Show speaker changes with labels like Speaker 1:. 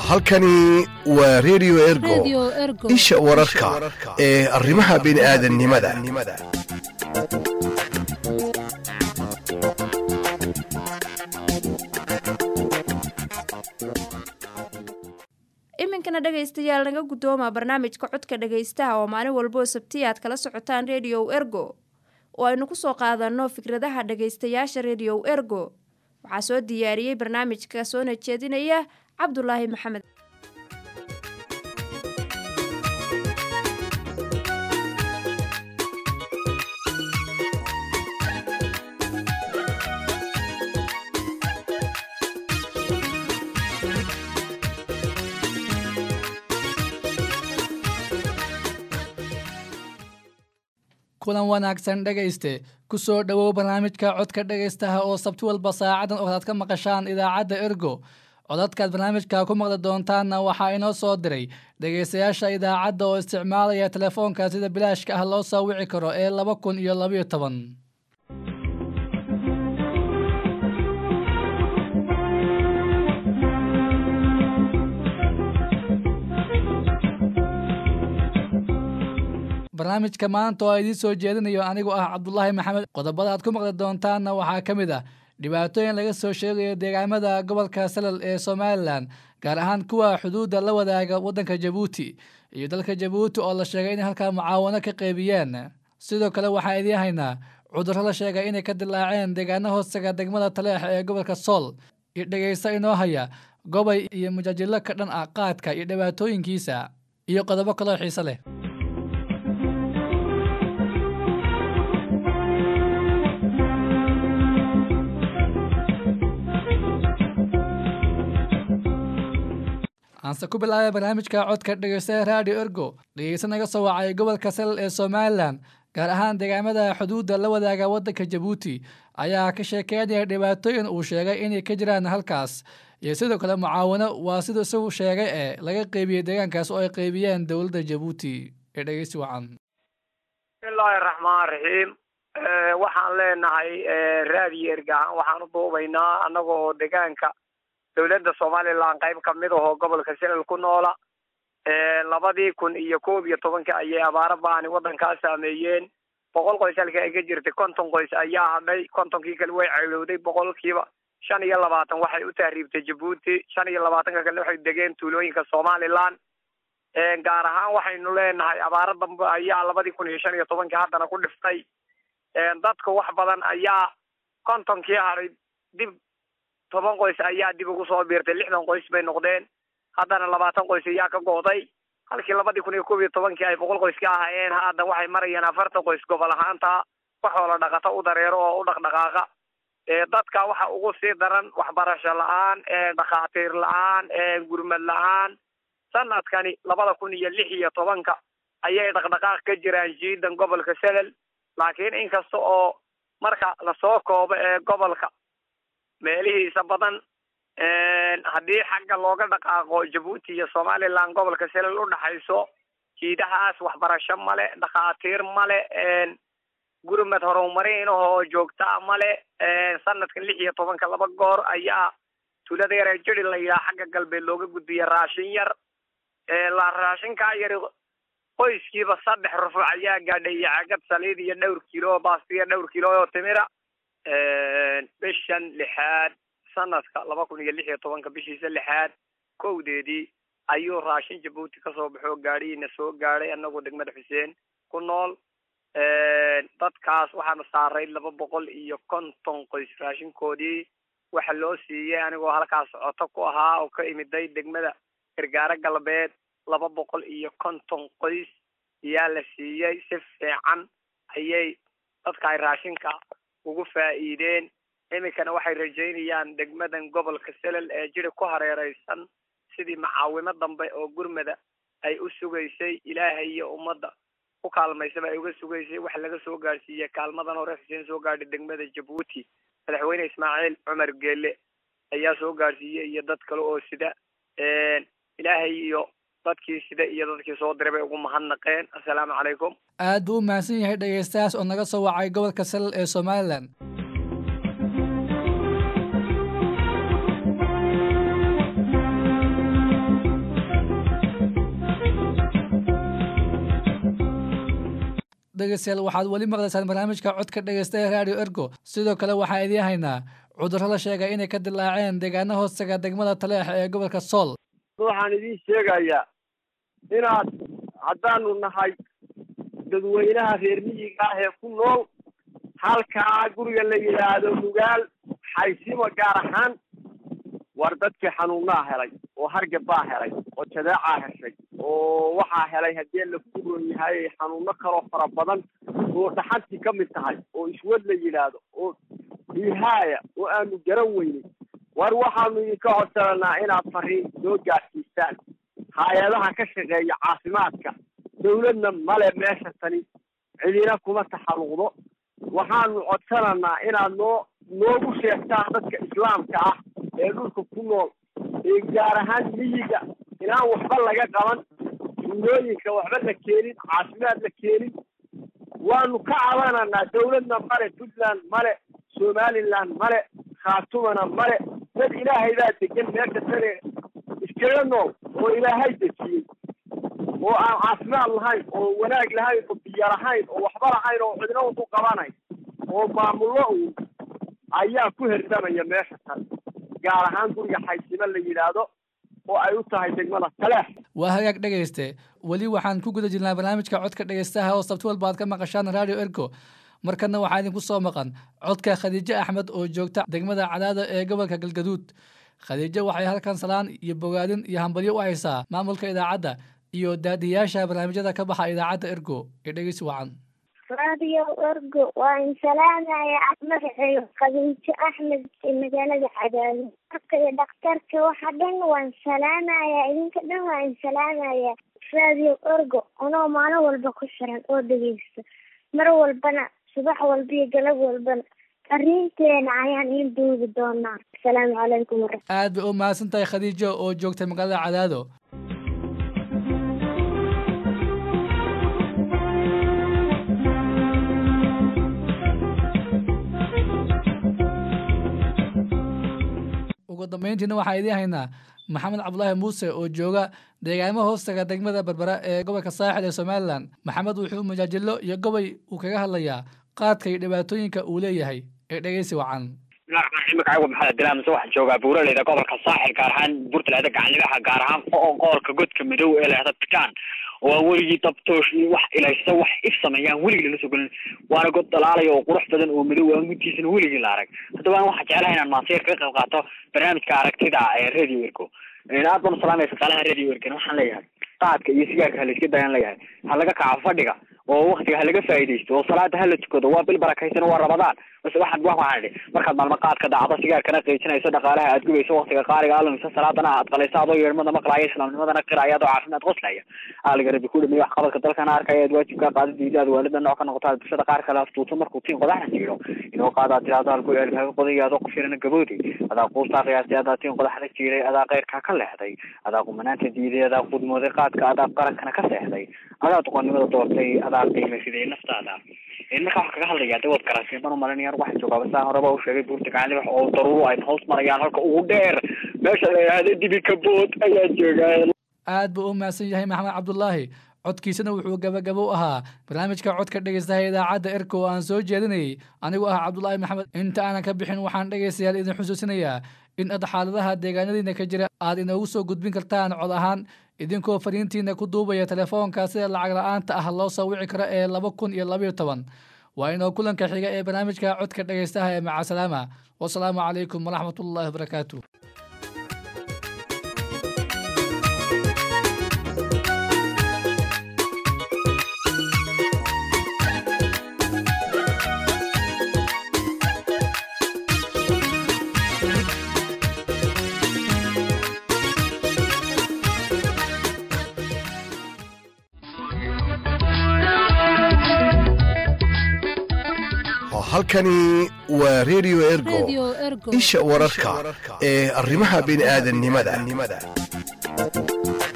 Speaker 1: halkani waa redio ergo
Speaker 2: Radio Ergo.
Speaker 1: isha wararka ee arrimaha bini'aadanimada
Speaker 3: iminkana dhegaystayaal naga guddooma barnaamijka codka dhegaystaha oo maalin walboo sabtiya aad kala socotaan rediyow ergo oo aynu ku soo qaadanno fikradaha dhegaystayaasha rediyow ergo waxaa soo diyaariyey barnaamijka soona jeedinaya cabdulaahi maxamed
Speaker 4: kulan wanaagsan dhegayste ku soo dhowow barnaamijka codka dhegaystaha oo sabti walba saacadan oo aad ka maqashaan idaacadda ergo codadkaad barnaamijka ku maqli doontaanna waxaa inoo soo diray dhegaystayaasha idaacadda oo isticmaalaya telefoonka sida bilaashka ah loo soo wici karo ee laba kun iyo labayo toban barnaamijka maanta oo idiin soo jeedinayo anigu ah cabdulaahi maxamed qodobada aad ku maqli doontaanna waxaa ka mid ah dhibaatooyin laga soo sheegayo deegaamada gobolka salal ee somalilan gaar ahaan kuwa xuduudda la wadaaga waddanka jabuuti iyo dalka jabuuti oo la sheegay inay halkaa mucaawano ka qeybiyeen sidoo kale waxaan idiin haynaa cudurro la sheegay inay ka dilaaceen deegaano hoostaga degmada taleex ee gobolka sool iyo dhegaysta inoo haya gobay iyo mujaajilo ka dhan ah qaadka iyo dhibaatooyinkiisa iyo qodobo kaloo xiise leh aanse ku bilaabay barnaamijka codka dhegeystaha radio ergo dhegeysta naga soo wacay gobolka salal ee somalilan gaar ahaan deegaamada xuduudda la wadaaga waddanka jabuuti ayaa ka sheekeynaya dhibaatooyin uu sheegay inay ka jiraan halkaas iyo sidoo kale mucaawano waa siduu isagu sheegay ee laga qeybiyey deegaankaas oo ay qeybiyeen dowladda jabuuti ee dhegeysi wacan
Speaker 5: bismillaahi raxmaan raxiim waxaan leenahay raadiyo ergahan waxaan u duubaynaa annagoo deegaanka dowladda somalilan qayb ka mid ahoo gobolka salal ku noola labadii kun iyo koob iyo tobanka ayay abaaro baani waddankaa saameeyeen boqol qoys halka ay ka jirtay konton qoys ayaa hadhay kontonkii kale way ceylowday boqolkiiba shan iyo labaatan waxay u tahriibtay jabuuti shan iyo labaatanka kale waxay degeen tuulooyinka somalilan gaar ahaan waxaynu leenahay abaaro dambe ayaa labadii kun iyo shan iyo tobankii haddana ku dhiftay dadka wax badan ayaa kontonkii hadhay dib toban qoys ayaa dib ugu soo biirtay lixdan qoys bay noqdeen haddana labaatan qoys ayaa ka go'day halkii labadii kun iyo koob iyo tobankii ay boqol qoys ka ahaayeen hadda waxay marayaan afartan qoys gobol ahaanta waxoola dhaqato u dareero oo u dhaqdhaqaaqa dadka waxa ugu sii daran waxbarasho la-aan dhakhaatiir la-aan gurmad la-aan sanadkani labada kun iyo lix iyo tobanka ayay dhaqdhaqaaq ka jiraan jiidan gobolka salal laakiin inkasta oo marka lasoo koobo ee gobolka meelihiisa badan haddii xagga looga dhaqaaqo jabuuti iyo somalilan gobolka salal u dhaxayso jiidahaas waxbarasho male dhakhaatiir male gurmad horumarin ahoo joogtaa male sanadkan lix iyo tobanka laba goor ayaa tuulada yare jiri la yidhaha xagga galbeed looga gudbiya raashin yar la raashinkaa yari qoyskiiba saddex rufuuc ayaa gaadhay iyo cagad saliid iyo dhowr kilo oo baastiya dhowr kilo oo timira bishan lixaad sanadka laba kun iyo lix iyo tobanka bishiisa lixaad kowdeedii ayuu raashin jabuuti kasoo baxoo gaadhihiina soo gaadhay anagoo degmada xuseen ku nool dadkaas waxaana saaray laba boqol iyo konton qoys raashinkoodii waxa loo siiyey anigoo halkaas socoto ku ahaa oo ka imiday degmada gargaaro galbeed laba boqol iyo konton qoys ayaa la siiyey si fiican ayay dadka ay raashinka ugu faa'iideen iminkana waxay rajaynayaan degmadan gobolka salal ee jiri ku hareereysan sidii macaawimo dambe oo gurmada ay u sugaysay ilaahay iyo ummadda ku kaalmaysaba ay uga sugaysay wax laga soo gaadhsiiyey kaalmadan hore xuseen soo gaadhay degmada jabuuti madaxweyne ismaaciil cumar geele ayaa soo gaadhsiiyey iyo dad kale oo sida ilaahay iyo dadkii sida iyo dadkii soo diray bay ugu mahadnaqeen assalaamu calaykum
Speaker 4: aad buu u mahadsan yahay dhegaystayaas oo naga soo wacay gobolka salal ee somalilan dhegeystayaal waxaad weli maqlaysaan barnaamijka codka dhegeysta ee radio ergo sidoo kale waxaa idiin haynaa cudurro la sheegay inay ka dilaaceen deegaano hoostaga degmada taleex ee gobolka sool
Speaker 2: waxaan idiin sheegayaa inaad haddaanu nahay dadweynaha reer miyiga ah ee ku nool halkaa guriga la yidhaahdo nugaal xaysimo gaar ahaan war dadkii xanuunaa helay oo hargab baa helay oo jadeecaa heshay oo waxaa helay haddii la ku roon yahay xanuuno kaloo fara badan oo dhaxantii ka mid tahay oo iswad la yidhaahdo oo dhiihaaya oo aanu garan weynay war waxaanu idinka codsananaa inaad fariin soo gaadhsiistaan hay-adaha ka shaqeeya caafimaadka dawladna male meesha tani cidina kuma taxalluqdo waxaanu codsananaa inaad noo noogu sheegtaan dadka islaamka ah ee dhulka ku nool ee gaar ahaan miyiga inaan waxba laga qaban duulooyinka waxba la keenin caafimaad la keenin waanu ka cabananaa dawladna male puntland male somaliland male khaatumana male dad ilaahay baa degan meesha tane iskaga nool oo ilaahay dejiyey oo aan caafimaad lahayn oo wanaag lahayn oo biyo lahayn oo waxba lahayn oo cidna un ku qabanayn oo maamullo uun ayaa ku herdamaya meesha tan gaar ahaan guriga xaysimo la yidhaahdo oo ay u tahay degmada taleex
Speaker 4: waa hagaag dhegayste weli waxaan ku guda jirnaa barnaamijka codka dhegaystaha oo sabti walba aad ka maqashaan radio ergo markana waxaa idinku soo maqan codka khadiijo axmed oo joogta degmada cadaada ee gobolka galgaduud khadiijo waxay halkan salaan iyo bogaadin iyo hambalyo u haysaa maamulka idaacadda iyo daadiyaasha barnaamijyada ka baxa idaacadda ergo ee dhegeysi wacan
Speaker 6: radio ergo waa in salaamaya magaceeyo khadiijo axmed ee magaalada cadaado marka iyo dhakhtarka waxa dhan waan salaamaya idinka dhan waa in salaamaya radio ergo anoo maalin walba ku xiran oo dhegeysta mar walbana subax walba iyo galab walbana fariinteena ayaan iin duubi doonaa asalaamu calaykum wara
Speaker 4: aad bay u mahadsan tahay khadiijo oo joogta magaalada cadaado ugu dambeyntiina waxaa idiin haynaa maxamed cabdulaahi muuse oo jooga deegaamo hoostaga degmada berbera ee gobolka saaxil ee somalilan maxamed wuxuu majaajilo iyo gobay uu kaga hadlayaa qaadka iyo dhibaatooyinka uu leeyahay ee dhegeysi wacan
Speaker 7: magacaygu maxamed dilaamse waxaan joogaa buuraleyda gobolka saaxil gaar ahaan buurtaleeda gacanlibaxa gaar ahaan qoolka godka madow ee leehda tikaan oo aan weligii dabtoosh iyo wax ilaysa wax if sameeyaan weligii lala soo gelin waana god dalaalaya oo qurux badan oo madow aan guntiisana weligii la arag haddaba aan waxaan jeclahay inaan maanseer kaga qayb qaato barnaamijka aragtida ee radio ergo aad baan usalaamaya shaqaalaha radio ergan waxaan leeyahay qaadka iyo sigaarka ha layska dayaan leeyahay ha laga kaco fadhiga oo waktiga ha laga faa'iidaysto oo salaada hala tukado waa bil barakaysan waa rabadaan bas waxaan waxaan idhi markaad maalmo qaadka dacdo sigaarkana qiijinayso dhaqaalaha aad gubayso waktiga qaaliga alumiso salaadana aad qalayso adoo yeermada maqlaaya islaamnimadana qiraya adoo caafimaad qoslaya aaliga rabbi ku dhameeye wax qabadka dalkana arkaya aad waajibkaa qaadadiida aad waalida nooc ka noqoto aad bulshada qaar kale aftuuto markuu tiin qodaxna jiiro inuu qaadaad tiraado halku eelkaaga qodaya adoo ku firana gaboodi adaa quustaa qiyaastay adaa tiin qodaxna jiiray adaa keyrkaa ka leexday adaa qumanaanta diiday adaa qudmooday qaadka adaa qarankana ka seexday adaa doqonnimada doortay adaa qiima fiday naftaada marka waxaan kaga hadlaya de waad garateen baan umalinaya waxaa joogaa basaan horeba u sheegay buurta gacanlibax oo daruuru ay hoos marayaan halka ugu dheer meesha la yidhaahda dibika bood ayaa joogaa
Speaker 4: aad buu u mahadsan yahay maxamed cabdulaahi codkiisana wuxuu gabagabo u ahaa barnaamijka codka dhegeystaha idaacadda erka oo aan soo jeedinayay anigu ah cabdulaahi maxamed inta aanan ka bixin waxaan dhegaystayaal idin xusuusinayaa in ad xaaladaha deegaanadiina ka jira aad inoogu soo gudbin kartaan cod ahaan idinkoo fariintiina ku duubaya telefoonka sida lacag la-aanta ah loo soo wici karo ee laba kun iyo labayo toban waa inoo kulanka xiga ee barnaamijka codka dhegaystaha ee macasalaama wasalaamu calaykum waraxmat ullahi wabarakaatu
Speaker 1: halkani waa radio ergo isha wararka ee arrimaha bini'aadanimada